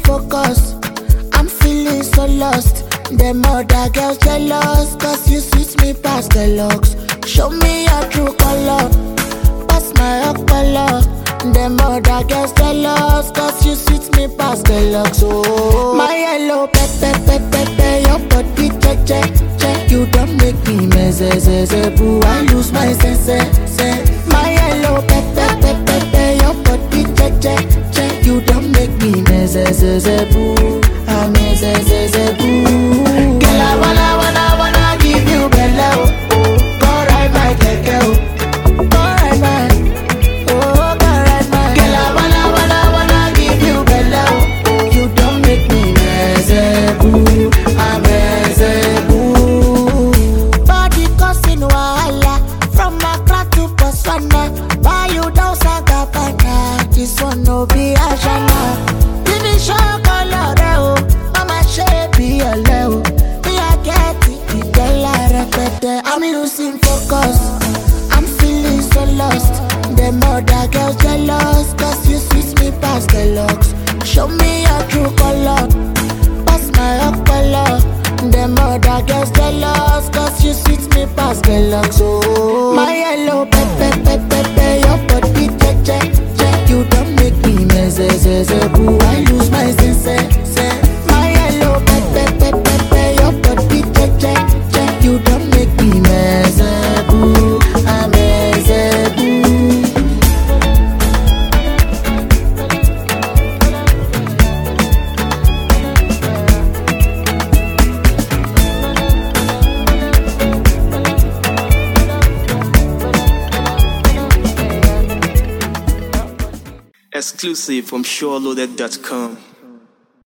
focus. I'm feeling so lost. Them other girls jealous, cause you suit me past the looks. Show me your true color, pass my color. Them other girls jealous, cause you suit me past the looks. Oh, my yellow pepe pepe pepe, your body che che che. You don't make me meze zeze boo. I lose my sense sense. My yellow pepe pepe pepe, your body che che che. You don't make me meze zeze boo. I'm meze zeze boo. Girl, I wanna wanna wanna give you belle. oh. Go ride my keke, oh. Go ride my, oh, go ride my. Girl, I wanna wanna wanna give you belle. oh. You don't make me meze boo. I'm meze boo. Body causing wahala from Accra to Botswana. Buy you down Sagabana. This one no be Ashana. Finish your color, oh. Mama shape be a leo. Me I get it, it get like repete. I'm losing focus. I'm feeling so lost. Them other girls jealous, cause you switch me past the looks. Show me your true color pass my color. Them other girls jealous, cause you sweet me past the locks. Oh, my yellow pepe pepe pepe, your body che che che. You don't make me meze zeze boo. I lose my sense sense. My yellow pepe pepe pepe, your body che che che. You don't make me meze boo. I'm meze boo. Exclusive from SureLoaded.com.